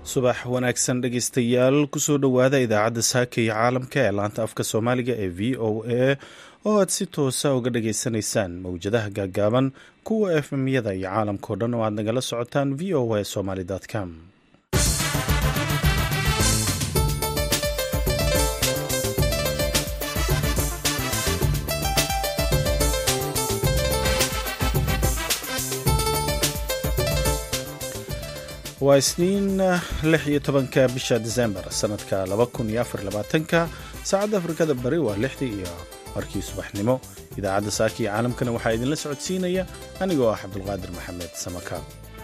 subax wanaagsan dhegeystayaal kusoo dhowaada idaacadda saaka iyo caalamka ee laanta afka soomaaliga ee v o a oo aad si toosa uga dhageysanaysaan mowjadaha gaagaaban kuwa efmyada iyo caalamkao dhan oo aad nagala socotaan v o a somaly com waa isniin lix iyo tobanka bisha disembar sanadka laba kun iyo afar labaatanka saacadda afrikada bari waa lixdii iyo markii subaxnimo idaacadda saaka iyo caalamkana waxaa idinla socodsiinaya anigoo ah cabdulqaadir maxamed samaka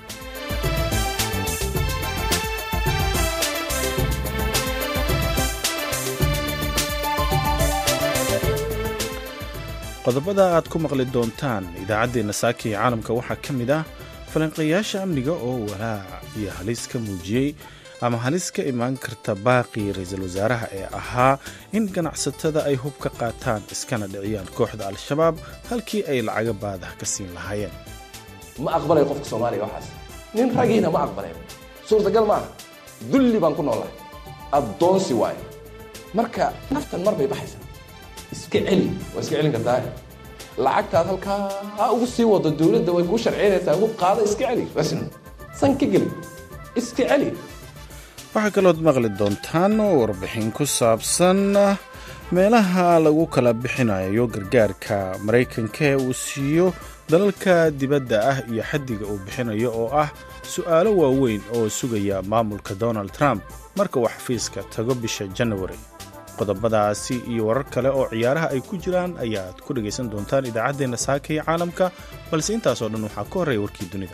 qodobada aad ku maqli doontaan idaacaddeenna saaka iyo caalamka waxaa ka mid ah falanqayaasha amniga oo walaac iyo halis ka muujiyey ama halis ka imaan karta baaqii ra-iisul wasaaraha ee ahaa in ganacsatada ay hub ka qaataan iskana dhiciyaan kooxda al-shabaab halkii ay lacaga baadaha ka siin lahaayeen ma aqbalay qofka soomaaliga waxaas nin ragiina ma aqbaleen suurtagal maaha dulli baan ku noolahay addoonsi waaye marka naftan mar bay baxaysaa iska celi waa iska celin kartaa lacagtaad halkaa ha ugu sii wado dowladda way kuu sharciynaysaa hub qaada iska celi san ka geli iska celi waxaa kalood maqli doontaan warbixin ku saabsan meelaha lagu kala bixinayo gargaarka maraykanka ee uu siiyo dalalka dibadda ah iyo xaddiga uu bixinayo oo ah su'aalo waaweyn oo sugaya maamulka donald trump marka uu xafiiska tago bisha janawari qodobadaasi iyo warar kale oo ciyaaraha ay ku jiraan ayaad ku dhegaysan doontaan idaacaddeenna saaka iyo caalamka balse intaasoo dhan waxaa ka horreeya warkii dunida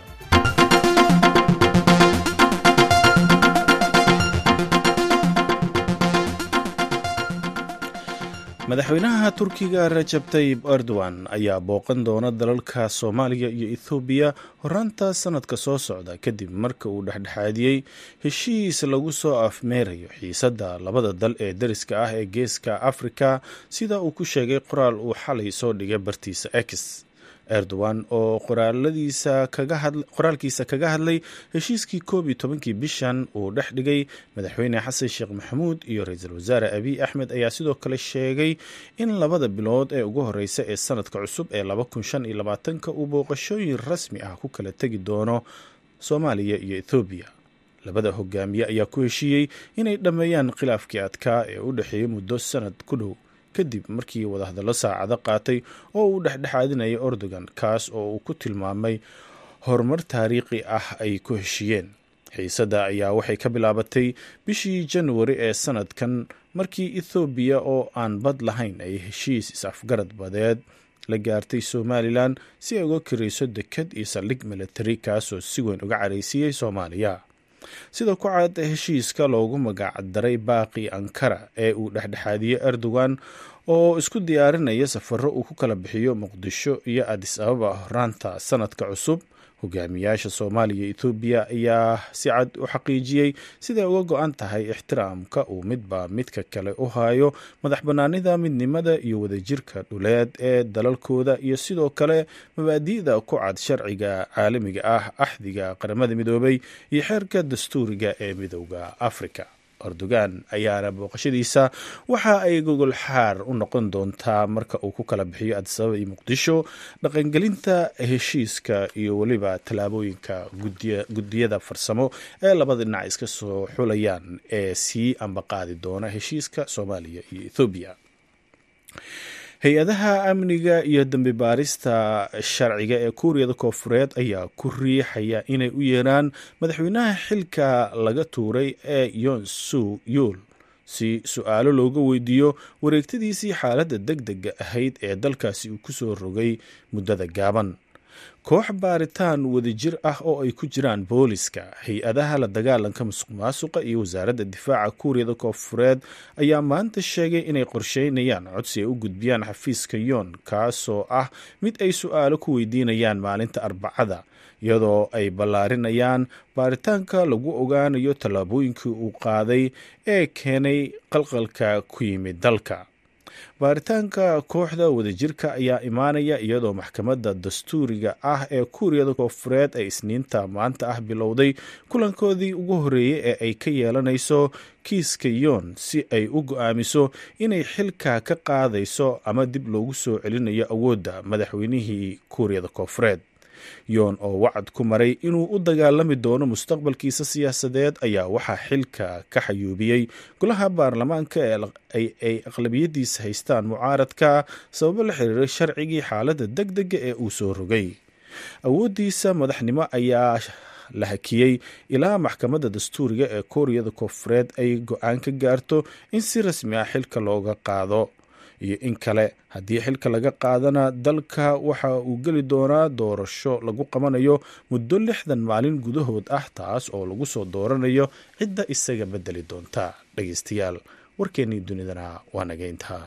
madaxweynaha turkiga rajab tayib erdogan ayaa booqan doona dalalka soomaaliya iyo ethoobiya horaanta sanadka soo socda kadib marka uu dhexdhexaadiyey heshiis lagu soo afmeerayo xiisadda labada dal ee dariska ah ee geeska afrika sida uu ku sheegay qoraal uu xalay soo dhigay bartiisa x erdogan oo qoraalkiisa kaga hadlay heshiiskii koob iyo tobankii bishan uu dhex dhigay madaxweyne xasan sheekh maxamuud iyo ra-iisul wasaare abiy axmed ayaa sidoo kale sheegay in labada bilood ee ugu horeysa ee sanadka cusub ee laba kun shan iyo labaatanka uu booqashooyin rasmi ah ku kala tegi doono soomaaliya iyo ethoobiya labada hogaamiye ayaa ku heshiiyey inay dhammeeyaan khilaafkii adkaa ee u dhexeeyey muddo sanad ku dhow kadib markii wadahadallo saacado qaatay oo uu dhexdhexaadinayay erdogan kaas oo uu ku tilmaamay horumar taariikhi ah ay ku heshiiyeen xiisadda ayaa waxay ka bilaabatay bishii januari ee sanadkan markii ethoobiya oo aan bad lahayn ay heshiis is-afgarad badeed la gaartay somalilan si ay uga kirayso dekad iyo saldhig militari kaasoo si weyn uga caraysiiyey soomaaliya sida ku cad heshiiska loogu magac daray baaqi ankara ee uu dhexdhexaadiyey erdogan oo isku diyaarinaya safaro uu ku kala bixiyo muqdisho iyo adis ababa horaanta sanadka cusub hogaamiyaasha soomaaliya iyo ethoobiya ayaa si cad u xaqiijiyey siday uga go-an tahay ixtiraamka uu midba midka kale u hayo madax bannaanida midnimada iyo wadajirka dhuleed ee dalalkooda iyo sidoo kale mabaadi'da ku cad sharciga caalamiga ah axdiga qaramada midoobay iyo xeerka dastuuriga ee midowda afrika erdogan ayaana booqashadiisa waxa ay gogol xaar u noqon doontaa marka uu ku kala bixiyo adisababa iyo muqdisho dhaqangelinta heshiiska iyo weliba tallaabooyinka guddiyada farsamo ee labada dhinac iska soo xulayaan ee sii ambaqaadi doona heshiiska soomaaliya iyo ethoobiya hay-adaha amniga iyo dambi baarista sharciga ee kuuriyada koofureed ayaa ku riixaya inay u yeeraan madaxweynaha xilka laga tuuray ee yon su yuul si su-aalo looga weydiiyo wareegtadiisii xaaladda deg dega ahayd ee dalkaasi uu kusoo rogay muddada gaaban koox baaritaan wadajir ah oo ay ku jiraan booliska hay-adaha la dagaalanka musuq maasuqa iyo wasaaradda difaaca kuuriyada koofureed ayaa maanta sheegay inay qorsheynayaan codsi ay u gudbiyaan xafiiska yoon kaasoo ah mid ay su-aalo ku weydiinayaan maalinta arbacada iyadoo ay ballaarinayaan baaritaanka lagu ogaanayo tallaabooyinkii uu qaaday ee keenay qalqalka ku yimid dalka baaritaanka kooxda wadajirka ayaa imaanaya iyadoo maxkamadda dastuuriga ah ee kuuriyada koofureed ay isniinta maanta ah bilowday kulankoodii ugu horreeyey ee ay ka yeelanayso kiiska yoon si ay u go-aamiso inay xilka ka qaadayso ama dib loogu soo celinayo awoodda madaxweynihii kuuriyada koofureed yoon oo wacad ku maray inuu u dagaalami doono mustaqbalkiisa siyaasadeed ayaa waxaa xilka ka xayuubiyey golaha baarlamaanka ay aqlabiyadiisa haystaan mucaaradka sababo la xiriiray sharcigii xaaladda deg dega ee uu soo rogay awooddiisa madaxnimo ayaa la hakiyey ilaa maxkamadda dastuuriga ee kuuriyada koofureed ay go-aan ka gaarto in si rasmi ah xilka looga qaado iyo in kale haddii xilka laga qaadana dalka waxa uu geli doonaa doorasho lagu qabanayo muddo lixdan maalin gudahood ah taas oo lagu soo dooranayo cidda isaga bedeli doonta dhegeystayaal warkeennii dunidana waa nageyntaa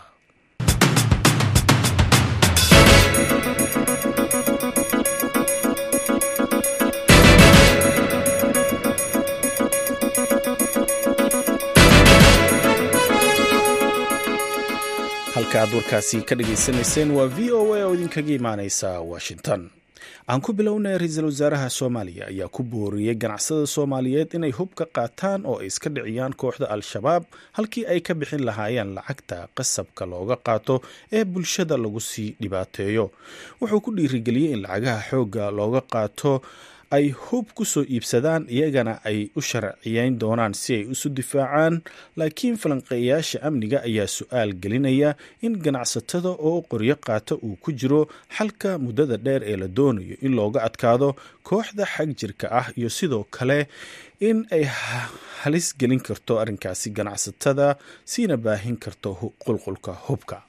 halka aad warkaasi ka dhageysanayseen waa v o a oo idinkaga imaaneysa washington aan ku bilownay ra-iisul wasaaraha soomaaliya ayaa ku booriyey ganacsada soomaaliyeed inay hub ka qaataan oo ay iska dhiciyaan kooxda al-shabaab halkii ay ka bixin lahaayeen lacagta qasabka looga qaato ee bulshada lagu sii dhibaateeyo wuxuu ku dhiirigeliyey in lacagaha xoogga looga qaato ay hub ku soo iibsadaan iyagana ay u sharciyeyn doonaan si ay isu difaacaan laakiin falanqeeyaasha amniga ayaa su-aal gelinaya in ganacsatada oo qoryo qaata uu ku jiro xalka muddada dheer ee la doonayo in looga adkaado kooxda xag jirka ah iyo sidoo kale in ay halis gelin karto arrinkaasi ganacsatada siina baahin karto qulqulka hubka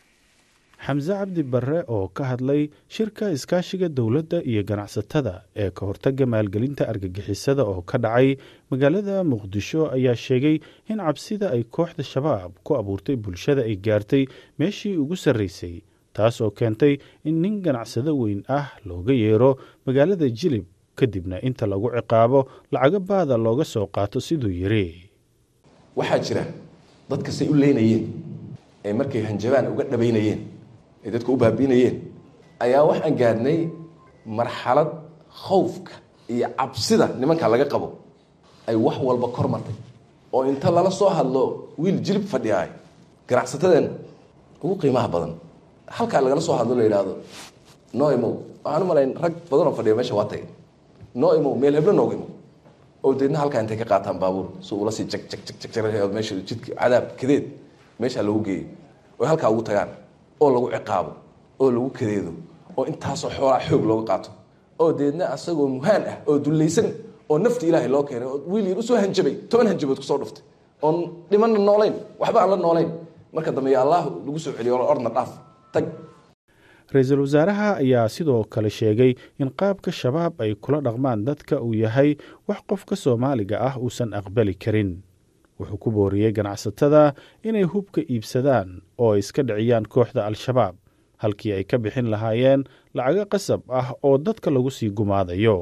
xamse cabdi barre oo ka hadlay shirka iskaashiga dowladda iyo ganacsatada ee ka hortaga maalgelinta argagixisada oo ka dhacay magaalada muqdisho ayaa sheegay in cabsida ay kooxda shabaab ku abuurtay bulshada ay gaartay meeshii ugu sarraysay taas oo keentay in nin ganacsado weyn ah looga yeero magaalada jilib kadibna inta lagu ciqaabo lacago baada looga soo qaato siduu yiri waxaa jira dadka say u leynayeen ee markay hanjabaan uga dhabaynayeen ay dadka u baabiinayeen ayaa waxaan gaadhnay marxalad khawfka iyo cabsida nimanka laga qabo ay wax walba kor martay oo inta lala soo hadlo wiil jilib fadhiyaay ganacsatadeen ugu qiimaha badan halkaa lagala soo hadlo la yidhaahdo noo imow waxaan u malayn rag badan oo fadhiya meesha waa tagay noo imow meel heblo nooga imow oo deedna halkaa intay ka qaataan baabuur si ula sii jag jag jag jag meesha jidka cadaab kadeed meeshaa lagu geeyo oy halkaa ugu tagaan oo lagu ciqaabo oo lagu kadeedo oo intaasoo xoolaa xoog looga qaato oo deedna asagoo muhaan ah oo dullaysan oo nafti ilaahay loo keenay oo wiil yar usoo hanjabay toban hanjabood kusoo dhuftay oon dhimanna noolayn waxba aan la noolayn marka dambe ya allah lagu soo celiyo ordna dhaaf tag ra-iisul wasaaraha ayaa sidoo kale sheegay in qaabka shabaab ay kula dhaqmaan dadka uu yahay wax qofka soomaaliga ah uusan aqbali karin wuxuu ku booriyey ganacsatada inay hubka iibsadaan oo ay iska dhiciyaan kooxda al-shabaab halkii ay ka bixin lahaayeen lacago qasab ah oo dadka lagu sii gumaadayo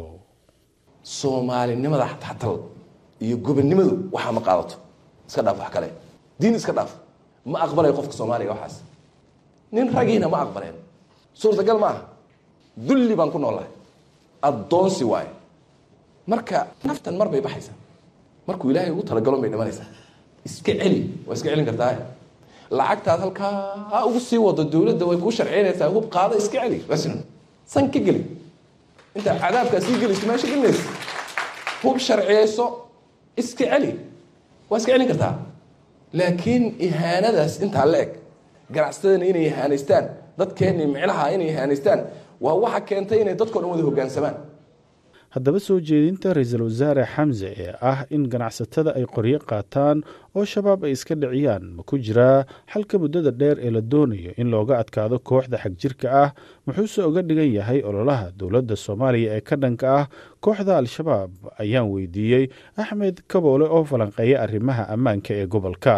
soomaalinimada xatal iyo gobonnimadu waxaa ma qaadato iska dhaaf wax kale diin iska dhaaf ma aqbalay qofka soomaaliga waxaas nin ragiina ma aqbaleen suurtagal ma aha dulli baan ku noolahay addoonsi waaye marka naftan mar bay baxaysaa markuu ilaahay ugu talagalo bay dhimanaysaa iska celi waa iska celin kartaa lacagtaad halkaa ha ugu sii wado dowladda way kuu sharciynaysaa hub qaada iska celi rasn san ka geli intaa cadaabkaa sii gelayso meesha gelinaysa hub sharciyeyso iska celi waa iska celin kartaa laakiin ihaanadaas intaa la eg ganacsatadana inay ihaanaystaan dadkeenni micnaha inay ihaanaystaan waa waxa keentay inay dadkao dhan wada hoggaansamaan haddaba soo jeedinta ra-iisul wasaare xamse ee ah in ganacsatada ay qoryo qaataan oo shabaab ay iska dhiciyaan ma ku jiraa xalka muddada dheer ee la doonayo in looga adkaado kooxda xagjirka ah muxuuse uga dhigan yahay ololaha dowladda soomaaliya ee ka dhanka ah kooxda al-shabaab ayaan weydiiyey axmed kaboole oo falanqeeya arrimaha ammaanka ee gobolka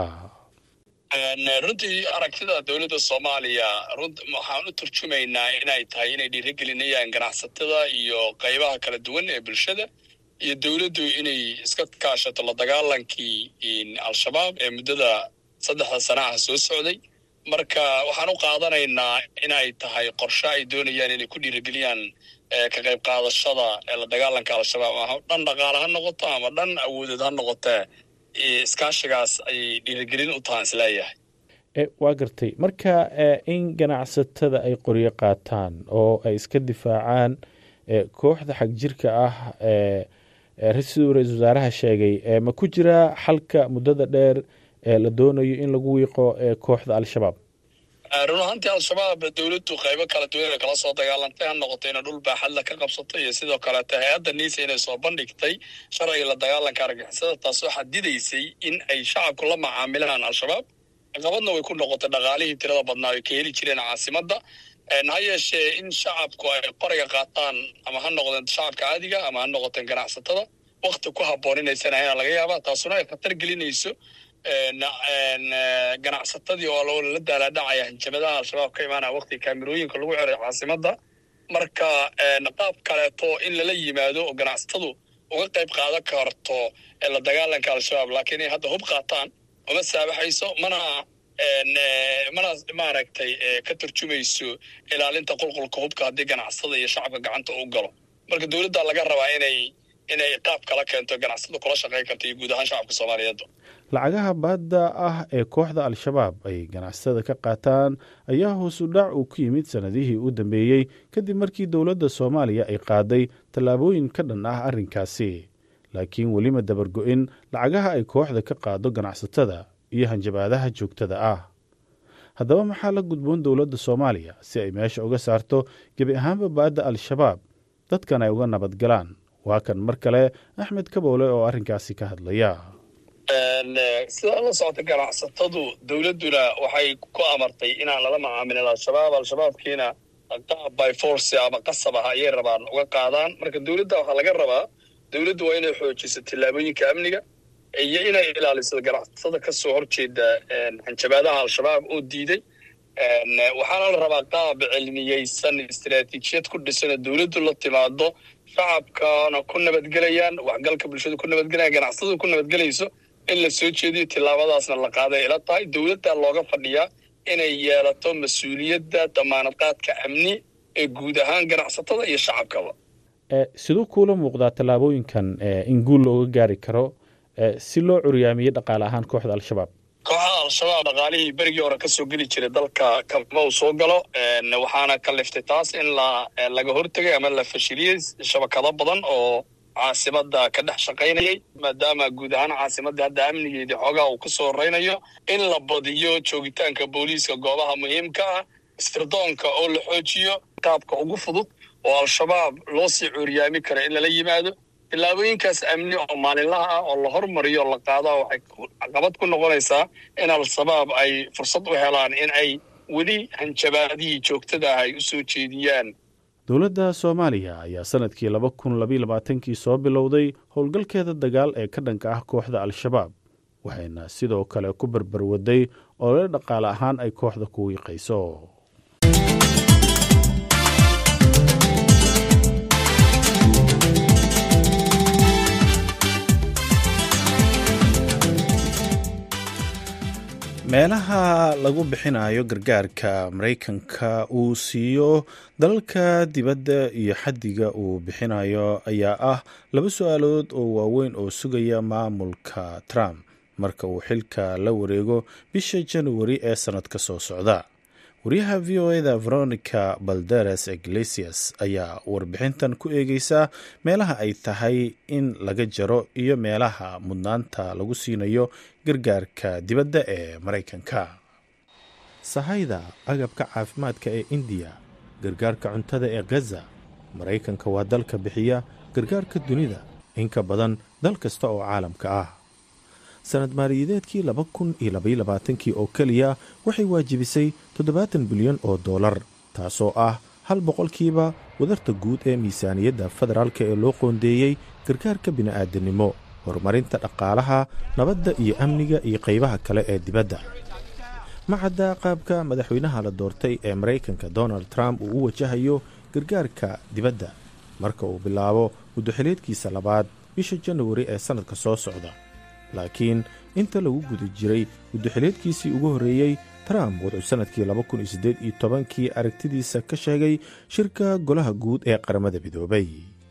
runtii aragtida dowladda soomaaliya waxaan u turjumaynaa inay tahay inay dhiirigelinayaan ganacsatada iyo qaybaha kala duwan ee bulshada iyo dowladdu inay iska kaashato la dagaalankii al-shabaab ee muddada saddexda sana ah soo socday marka waxaan u qaadanaynaa inay tahay qorshe ay doonayaan inay ku dhiirigeliyaan ka qayb qaadashada la dagaalanka al-shabaab ama dhan dhaqaale ha noqoto ama dhan awoodeed ha noqotee iskaashigaas ayay dhiirigelin u tahaan isleeyahay waa gartay marka in ganacsatada ay qoryo qaataan oo ay iska difaacaan kooxda xagjirka ah siduu ra-isul wasaaraha sheegay ma ku jiraa xalka muddada dheer ee la doonayo in lagu wiiqo kooxda al-shabaab run ahaantii al-shabaab dowladdu qaybo kala duwan kala soo dagaalantay ha noqoto inay dhul baaxadla ka qabsato iyo sidoo kaleeto hay-adda niisa inay soo bandhigtay sharciga la dagaalanka argixisada taasoo xadidaysay in ay shacabku la macaamilaan al-shabaab caqabadna way ku noqotay dhaqaalihii tirada badnaa ay ka heli jireen caasimadda ha yeeshee in shacabku ay qoriga qaataan ama ha noqdeen shacabka caadiga ama ha noqoteen ganacsatada wakti ku habboon inaysan ahayn laga yaabaa taasuna ay khatar gelinayso ganacsatadii oo lala daalaadhacaya hanjamadaha al-shabaab ka imaanaya waktiga kaamirooyinka lagu xiray caasimadda marka qaab kaleeto in lala yimaado oo ganacsatadu uga qayb qaadan karto la dagaalanka al-shabaab laakiin inay hadda hub qaataan uma saabaxayso mana mana maaragtay ka turjumayso ilaalinta qulqulka hubka haddii ganacsatada iyo shacabka gacanta u galo marka dowladda laga rabaa inay inay qaab kala keento ganacsatadu kula shaqayn karto iyo guud ahaan shacabka soomaaliyeed lacagaha baadda ah ee kooxda al-shabaab ay ganacsatada ka qaataan ayaa hoosu dhac uu ku yimid sannadihii u dambeeyey kadib markii dowladda soomaaliya ay qaaday tallaabooyin ka dhan ah arrinkaasi laakiin welima dabargo-in lacagaha ay kooxda ka qaado ganacsatada iyo hanjabaadaha joogtada ah haddaba maxaa la gudboon dowladda soomaaliya si ay meesha uga saarto gebi ahaanba baadda al-shabaab dadkan ay uga nabadgalaan waa kan mar kale axmed kaboole oo arrinkaasi ka hadlaya sidaa la socota ganacsatadu dowladduna waxay ku amartay inaan lala macaamilin al-shabaab al-shabaabkiina qaab by force ama qasab ah ayay rabaan uga qaadaan marka dowladda waxaa laga rabaa dowladdu waa inay xoojiso tillaabooyinka amniga iyo inay ilaaliso ganacsatada ka soo horjeeda hanjabaadaha al-shabaab oo diiday waxaana la rabaa qaab cilmiyeysan istaraatiijiyad ku dhisanoo dowladdu la timaado shacabkana ku nabadgelayaan waxgalka bulshadu ku nabadgelayaan ganacsatadu ku nabadgelayso in la soo jeediyo tillaabadaasna la qaaday ila tahay dowladda looga fadhiyaa inay yeelato mas-uuliyadda damaanad qaadka amni ee guud ahaan ganacsatada iyo shacabkaba siduu kuula muuqdaa tallaabooyinkan in guul looga gaari karo si loo curyaamiyo dhaqaale ahaan kooxda al-shabaab kooxda al-shabaab dhaqaalihii berigii hore ka soo geli jiray dalka kama uu soo galo waxaana kaliftay taas in la laga hortegay ama la fashiliyey shabakado badan oo caasimada ka dhex shaqaynayay maadaama guud ahaan caasimadda hadda amnigeedii xoogaha uu ka soo horeynayo in la badiyo joogitaanka booliiska goobaha muhiimka ah istirdoonka oo la xoojiyo taabka ugu fudud oo al-shabaab loo sii cuuryaami kara in lala yimaado tillaabooyinkaas amni oo maalinlaha ah oo la hormariyo la qaadaa waxay caqabad ku noqonaysaa in al-shabaab ay fursad u helaan in ay weli hanjabaadihii joogtada ah ay u soo jeediyaan dowladda soomaaliya ayaa sanadkii laba kun labayilabaatankii soo bilowday howlgalkeeda dagaal ee ka dhanka ah kooxda al-shabaab waxayna sidoo kale ku barbarwaday olole dhaqaale ahaan ay kooxda ku wiiqayso meelaha lagu bixinayo gargaarka maraykanka uu siiyo dalalka dibadda iyo xaddiga uu bixinayo ayaa ah laba su-aalood oo waaweyn oo sugaya maamulka trump marka uu xilka la wareego bisha januari ee sannadka soo socda wariyaha v o eda veronica balderes iglesias ayaa warbixintan ku eegeysa meelaha ay tahay in laga jaro iyo meelaha mudnaanta lagu siinayo gargaarka dibadda ee maraykanka sahayda agabka caafimaadka ee indiya gargaarka cuntada ee gaza maraykanka waa dalka bixiya gargaarka dunida in ka badan dal kasta oo caalamka ah sanad maaliyadeedkii laba kun iyo labayolabaatankii oo keliya waxay waajibisay toddobaatan bilyan oo dollar taasoo ah hal boqolkiiba wadarta guud ee miisaaniyadda federaalka ee loo qoondeeyey gargaarka bini'aadanimo horumarinta dhaqaalaha nabadda iyo amniga iyo qaybaha kale ee dibadda macadda qaabka madaxweynaha la doortay ee maraykanka donald trump uu u wajahayo gargaarka dibadda marka uu bilaabo muddoxileedkiisa labaad bisha januari ee sannadka soo socda laakiin inta lagu guda jiray muddoxileedkiisii ugu horreeyey trump wuxuu sannadkii kii aragtidiisa ka sheegay shirka golaha guud ee qaramada midoobay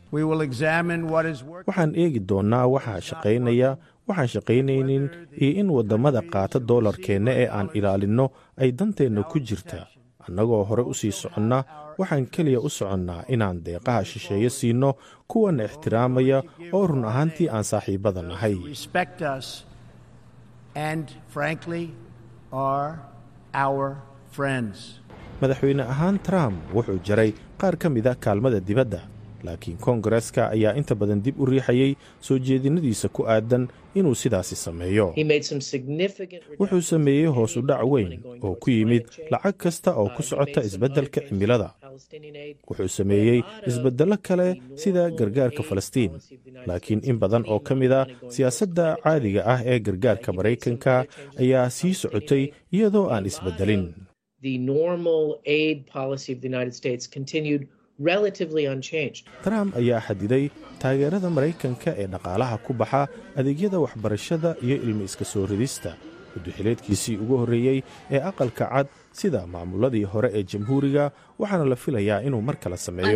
waxaan eegi doonnaa waxaa shaqaynaya waxaan shaqaynaynin iyo in waddamada qaata doolarkeenna ee aan ilaalinno ay danteenna ku jirta annagoo hore u sii soconna waxaan keliya u soconnaa inaan deeqaha shisheeye siinno kuwana ixtiraamaya oo run ahaantii aan saaxiibbada nahay madaxweyne ahaan trump wuxuu jaray qaar ka mida kaalmada dibadda laakiin koongareska ayaa inta badan dib u riixayay soo jeedinadiisa ku aadan inuu sidaasi sameeyo wuxuu sameeyey hoos u dhac weyn oo ku yimid lacag kasta oo ku socota isbeddelka cimilada wuxuu sameeyey isbeddello kale sida gargaarka falastiin laakiin in badan oo ka mid a siyaasadda caadiga ah ee gargaarka maraykanka ayaa sii socotay iyadoo aan isbeddelin trump ayaa xadiday taageerada maraykanka ee dhaqaalaha ku baxa adeegyada waxbarashada iyo ilmi iska soo ridista guduxileedkiisii ugu horreeyey ee aqalka cad sida maamuladii hore ee jamhuuriga waxaana la filayaa inuu mar kale sameeyo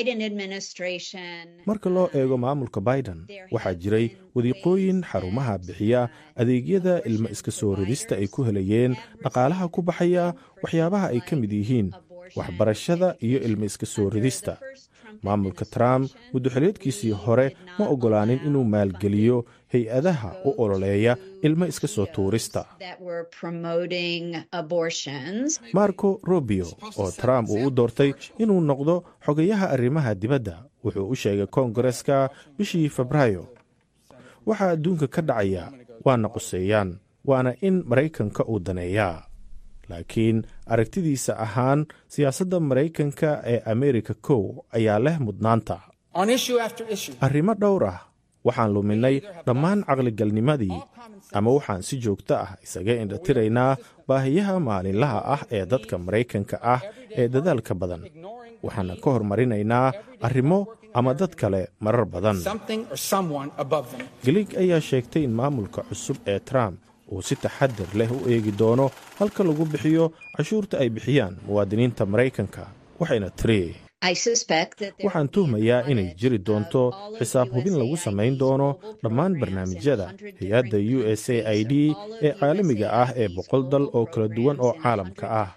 marka loo eego maamulka biden waxaa jiray wadiiqooyin xarumaha bixiya adeegyada ilmo iska soo ridista ay ku helayeen dhaqaalaha ku baxaya waxyaabaha ay ka mid yihiin waxbarashada iyo ilmo iska soo ridista maamulka trump muddoxileedkiisii hore ma oggolaanin inuu maalgeliyo hay-adaha u ololeeya ilmo iska soo tuurista marco rubio oo trump uu u doortay inuu noqdo xogayaha arrimaha dibadda wuxuu u sheegay koongareska bishii febraayo waxaa adduunka ka dhacaya waana quseeyaan waana in maraykanka uu daneeyaa laakiin aragtidiisa ahaan siyaasadda maraykanka ee amerika kow ayaa leh mudnaanta arrimo dhowr ah waxaan luminay dhammaan caqligalnimadii ama waxaan si joogto ah isaga indhatiraynaa baahiyaha maalinlaha ah ee dadka maraykanka ah ee dadaalka badan waxaana ka hormarinaynaa arrimo ama dad kale marar badan gelig ayaa sheegtay in maamulka cusub ee trump uu si taxadir leh u eegi doono halka lagu bixiyo cashuurta ay bixiyaan muwaadiniinta maraykanka waxayna tiri waxaan tuhmayaa inay jiri doonto xisaab hubin lagu samayn doono dhammaan barnaamijyada hay-adda u s a i d ee caalamiga ah ee boqol dal oo kala duwan oo caalamka ah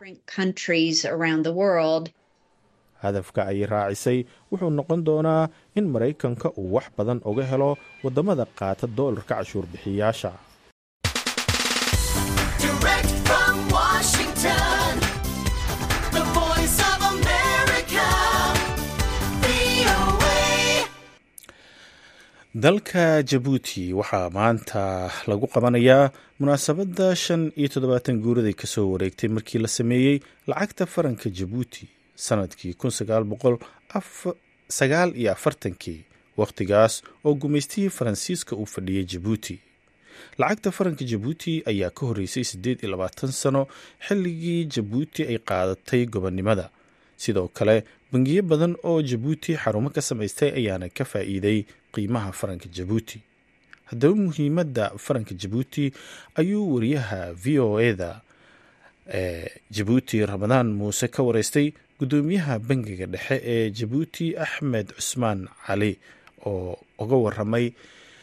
hadafka ay raacisay wuxuu noqon doonaa in maraykanka uu wax badan uga helo waddamada qaata doolarka cashuur bixiyaasha dalka jabuuti waxaa maanta lagu qabanayaa munaasabadda shan iyo toddobaatan guuraday kasoo wareegtay markii la sameeyey lacagta faranka jabuuti sanadkii kun sagaal boqol sagaal iyo afartankii wakhtigaas oo gumaystihii faransiiska uu fadhiyey jabuuti lacagta faranka jabuuti ayaa ka horreysay siddeed iyo labaatan sano xilligii jabuuti ay qaadatay gobonnimada sidoo kale bangiyo badan oo jabuuti xarumo ka samaystay ayaana ka faa'iiday qiimaha faranka jabuuti haddaba muhiimadda faranka jabuuti ayuu wariyaha v o eda ee jabuuti ramadaan muuse ka wareystay guddoomiyaha bangiga dhexe ee jabuuti axmed cusmaan cali oo uga waramay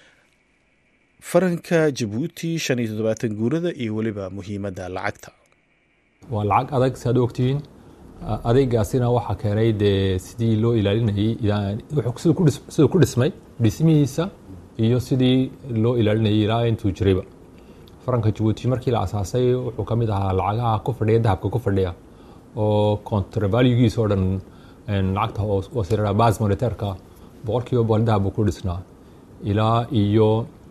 faranka jabuuti shan iyo toddobaatan guurada iyo weliba muhiimadda lacagta waa lacag adag si aad ogtihiin adeegaasina waxaa keenay dee sidii loo ilaalinayay siduu ku dhismay dhismihiisa iyo sidii loo ilaalinayay ilaa intuu jirayba faranka jabuuti markii la asaasay wuxuu ka mid ahaa lacagaha ku fadhiya dahabka ku fadhiya oo contravalugiisa oo dhan lacagta hoosira bas monitairka boqol kiiba boqol dahab buu ku dhisnaa ilaa iyo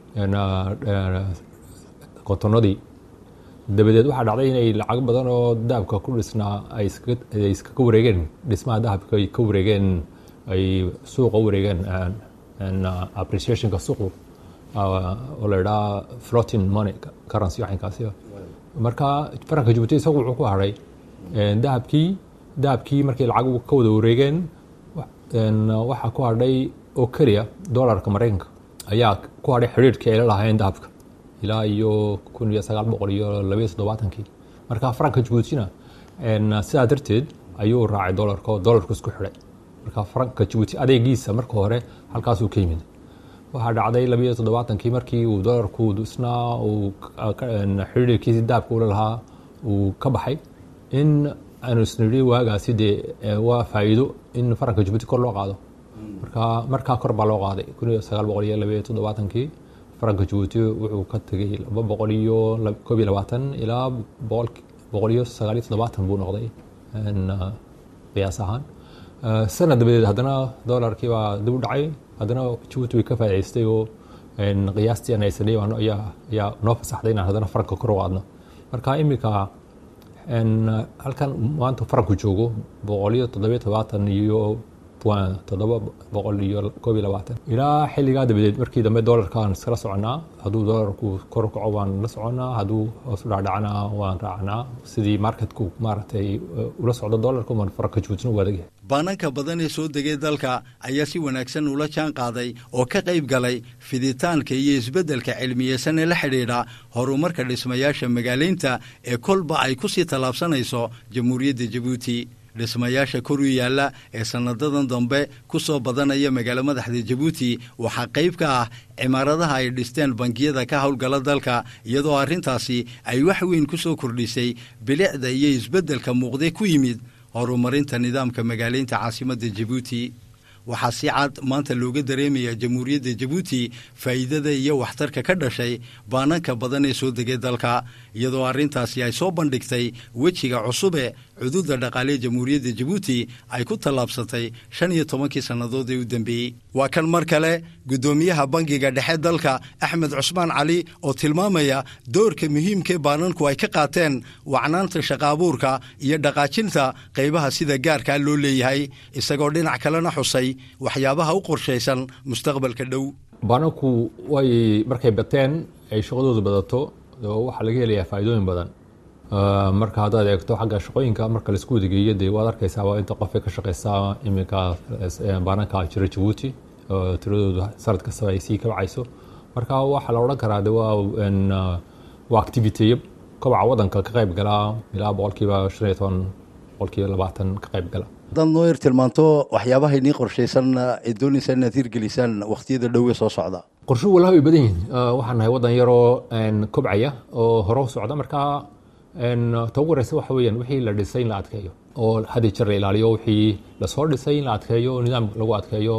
kotonadii dabadeed waxaa dhacday inay lacag badan oo dahabka ku dhisnaa ay iskaga wareegeen dhismaha dahabka ay ka wareegeen ay suuqa u wareegeen appreciationka suuqu oo la idhaha floating money currency waxinkaasi marka faranka jabuuti isagu wuxuu ku hadhay dahabkii dahabkii markay lacag ka wada wareegeen waxaa ku hadhay oo keliya dollarka maraykanka ayaa ku hadhay xidhiirhkii ay la lahaayeen dahabka ilaa iyo kun iyo sagaal boqol iyo labayo toddobaatankii marka faranka jabuutina sidaa darteed ayuu raacay dolarka oo dolarku isku xidhay marka faranka jabuuti adeegiisa marka hore halkaasuu ka yimid waxaa dhacday labiyo toddobaatankii markii uu dolarku isnaa uu xidhiirkiisii daabka ula lahaa uu ka baxay in aanu isnidhi waagaasi dee waa faa'iido in faranka jabuuti kor loo qaado marka markaa kor baa loo qaaday kun iyo sagaal boqol iyo labiyo toddobaatankii faranka jabuuti wuxuu ka tegey laba boqol iyo koob iyo labaatan ilaa boqol iyo sagaal iyo toddobaatan buu noqday qiyaas ahaan sanad dabadeed haddana dolarkii baa dib u dhacay haddana jabuuti way ka faa'idaystay oo qiyaastii aan haysanay ayaa ayaa noo fasaxday inaan haddana faranka kor u qaadno marka iminka halkan maanta faranku joogo boqol iyo toddobiyo todobaatan iyo toddoba boqol iyo koob iyo labaatan ilaa xilligaa dabadeed markii dambe dolarkaan iskala soconaa hadduu dolarku kor u kaco waan la soconaa hadduu hoos u dhacdhacna waan raacnaa sidii marketku maaragtay ula socdo dolarka waan faranka jabuutina u adagyahay baananka badan ee soo degay dalka ayaa si wanaagsan ula jaan qaaday oo ka qayb galay fiditaanka iyo isbeddelka cilmiyeysan ee la xidhiidha horumarka dhismayaasha magaalaynta ee kolba ay ku sii tallaabsanayso jamhuuriyadda jabuuti dhismayaasha kor u yaalla ee sannadadan dambe ku soo badanaya magaalo madaxda jabuuti waxaa qayb ka ah cimaaradaha ay dhisteen bangiyada ka howlgala dalka iyadoo arrintaasi ay wax weyn ku soo kordhisay bilicda iyo isbeddelka muuqde ku yimid horumarinta nidaamka magaalaynta caasimadda jabuuti waxaa si cad maanta looga dareemaya jamhuuriyadda jabuuti faa'iidada iyo waxtarka ka dhashay baananka badan ee soo degay dalka iyadoo arrintaasi ay soo bandhigtay wejiga cusube cududa dhaqaalee jamhuuriyadda jabuuti ay ku tallaabsatay shan iyo tobankii sannadood ee u dambeeyey waa kan mar kale guddoomiyaha bangiga dhexe dalka axmed cusmaan cali oo tilmaamaya doorka muhiimkae baananku ay ka qaateen wacnaanta shaqaabuurka iyo dhaqaajinta qaybaha sida gaarkaa loo leeyahay isagoo dhinac kalena xusay waxyaabaha u qorshaysan mustaqbalka dhow baananku way markay bateen ay shaqadoodu badato waxaa laga helayaa faa'iidooyin badan marka haddaad eegto xagga shaqooyinka marka laisku wadageeyo dee waad arkaysaa waa inta qofay ka shaqaysaa iminka baananka jira jabuuti tiradoodu sanad kastaba ay sii kabcayso marka waxaa la odhan karaa de waa waa activiteyo kobaca wadanka ka qayb galaa ilaa boqolkiiba shan iyo toban boqolkiiba labaatan ka qayb gala haddaad noo yar tilmaanto waxyaabaha inii qorshaysan ee doonaysaa inaad hirgelisaan wakhtiyada dhowe soo socda qorsho walaha way badan yihiin waxaan nahay waddan yaroo kobcaya oo hore u socda marka ta ugu horeysa waxa weeyaan wixii la dhisay in la adkeeyo oo hadii jeer la ilaaliyo wixii lasoo dhisay in la adkeeyo nidaam lagu adkeeyo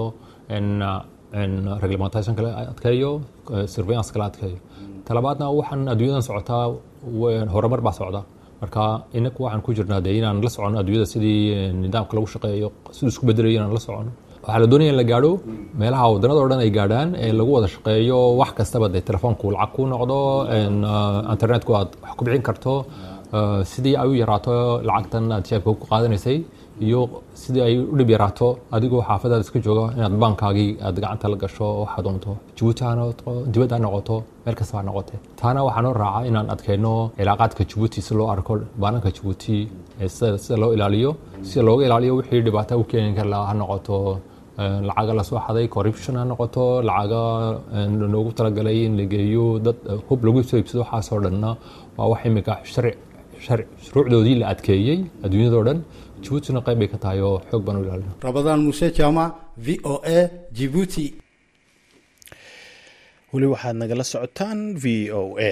reglementationka la adkeeyo surveillance la adkeeyo talabaadna waxaan adduunyadan socotaa horumar baa socda marka inaku waxaan ku jirnaa dee inaan la socono adduunyada sidii nidaamka lagu shaqeeyo siduu isku bedelayo inaan la socono waxaa la doonaya in la gaadho meelaha waddanada o dhan ay gaadhaan ee lagu wada shaqeeyo wax kastaba dee telefoonku lacag ku noqdo internetku aad wax ku bixin karto sidii ay u yaraato lacagtan aad jeebka ku qaadanaysay iyo sidii ay u dhib yaraato adigoo xaafadaada iska jooga inaad baankaagii aad gacanta la gasho waxaa doonto jabuuti ha noqoto dibad ha noqoto meel kasta ha noqote taana waxaa noo raaca inaan adkeyno cilaaqaadka jabuuti si loo arko baananka jabuuti sida loo ilaaliyo sida looga ilaaliyo wixii dhibaata u keeni kara ha noqoto lacaga lasoo xaday corruption ha noqoto lacaga loogu talagalay in la geeyo dad hub lagu soo iibsado waxaasoo dhanna waa wax imika sharci shuruucdoodii la adkeeyey adduunyadao dhan jabuutina qayb bay ka tahay oo xoog baan u ilaalina rabadaan muuse jaamac v o a jibuuti weli waxaad nagala socotaan v o a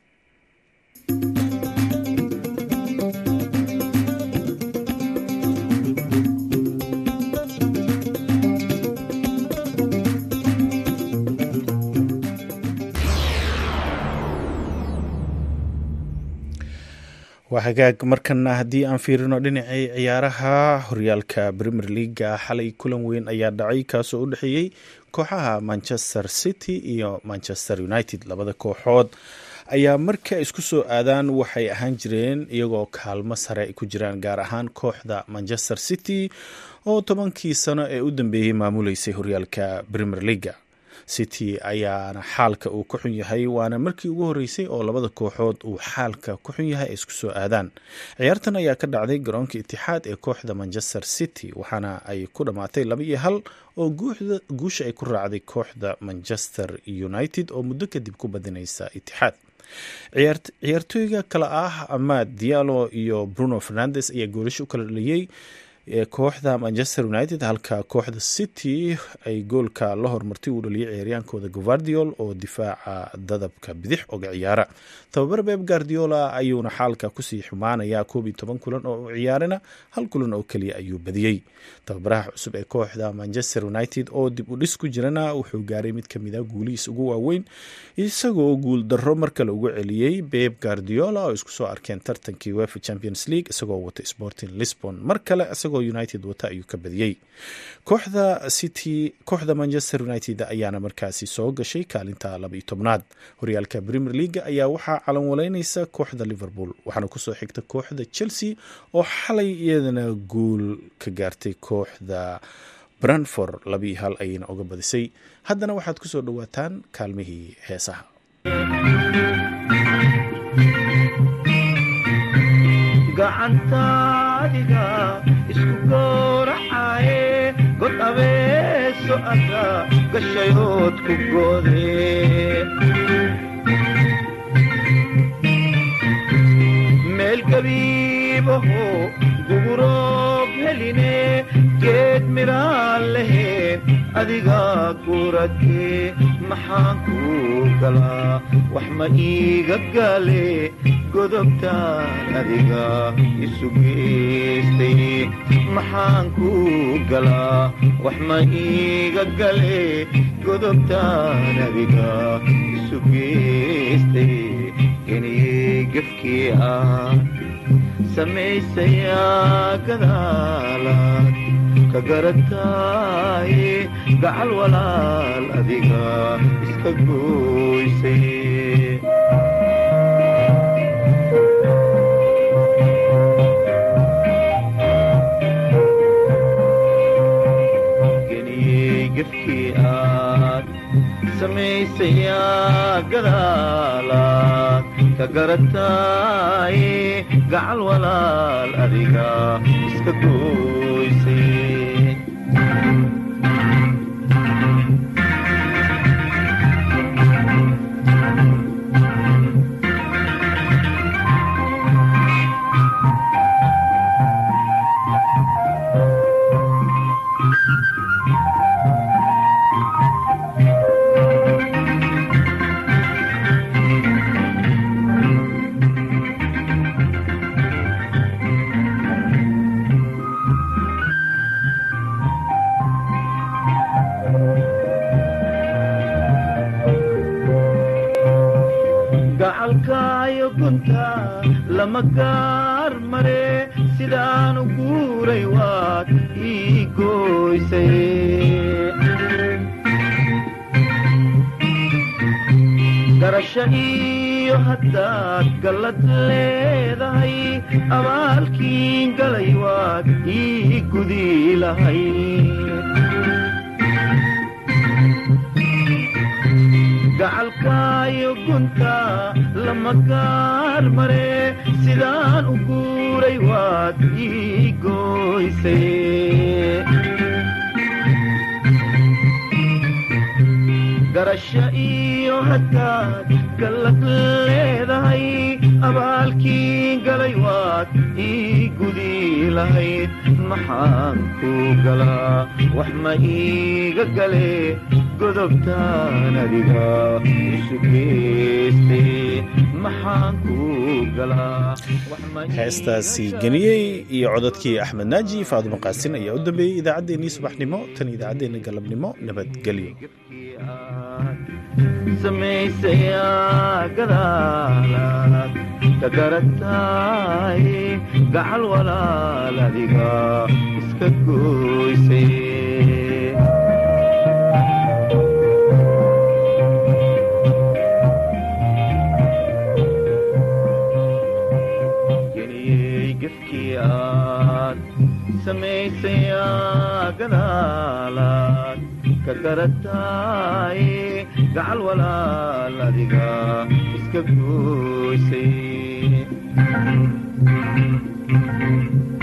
waa hagaag markana haddii aan fiirino dhinacii ciyaaraha horyaalka premier leaga xalay kulan weyn ayaa dhacay kaasoo u dhexeeyey kooxaha manchester city iyo manchester united labada kooxood ayaa marka isku soo aadaan waxay ahaan jireen iyagoo kaalmo sare ay ku jiraan gaar ahaan kooxda manchester city oo tobankii sano ee u dambeeyey maamuleysay horyaalka premier leaga city ayaana xaalka uu ku xun yahay waana markii ugu horreysay oo labada kooxood uu xaalka ku xun yahay ay isku soo aadaan ciyaartan ayaa ka dhacday garoonka itixaad ee kooxda manchester city waxaana ay ku dhammaatay laba iyo hal oo guusha ay ku raacday kooxda manchester united oo muddo kadib ku badinaysa itixaad ciyaartooyga kale ah amad diallo iyo bruno fernandes ayaa goolasho u kala dhaliyey kooxda manchester united halka kooxda city ay goolka la hormartay uu dhaliyay ciyaaryaankooda guvardiol oo difaaca dadabka bidix oga ciyaara tababar beb guardiola ayuuna xaalka kusii xumaanayaa koob iyo toban kulan oo u ciyaarana hal kulan oo keliya ayuu badiyey tababaraha cusub ee kooxda manchester united oo dib u dhis ku jirana wuxuu gaaray mid kamid a guulihiis ugu waaweyn isagoo guul darro mar kale ugu celiyey beb guardiola oo isku soo arkeen tartankii wefa champions league isagoo wata sporting lisbon mar kale isagoo united wata ayuu ka badiyey kooxda city kooxda manchester united ayaana markaasi soo gashay kaalinta laba iyo tobnaad horyaalka premier leaga ayaa waxaa calan waleyneysa kooxda liverpool waxaana kusoo xigta kooxda chelsea oo xalay iyadana guul ka gaartay kooxda branford labii hal ayayna uga badisay haddana waxaad kusoo dhawaataan kaalmihii heesaha gacantaadiga isku gooracaaye god abeeso ada gashayood ku goode meel gabiibaho guguroob heline geed midhaan leheen adiga guratee maxaan kuu galaa wax ma iiga gaale godobtaan adiga isu geystay maxaan kuu galaa wax ma iiga gale godobtaan adiga isu geystay geniyey gefkii ah samaysayaa gadaalaad ka garataaye gacal walaal adiga iska gooysay geniyey gefkii aad samaysayaa gadaalaad ka garataaye gacal walaal adiga iska gooysay gacalkaayo gunta lama gaar mare sidaanu guuray waad ii gooysay garasho iyo haddaad gallad leedahay abaalkiin galay waad ii gudi lahay gacalkaayo gunta lama gaar mare sidaan u guuray waad ii gooysay garasho iyo haddaad gallad leedahay abaalkii galay waad ii gudi lahayd maxaan kuu galaa wax ma iiga gale godobtaan adiga isu geystay maxaan kuu galaa heestaasi geniyey iyo codadkii axmed naaji faadumo qaasin ayaa u dambeeyey idaacaddeenii subaxnimo tan idaacaddeenna galabnimo nabadgelyo samaysayaa gadaalaad ka garataay gacal walaal adiga iska gooysay geniyey gefkii aad samaysayaa gadaalaad ka garatay gacal walaal adiga iska gooysay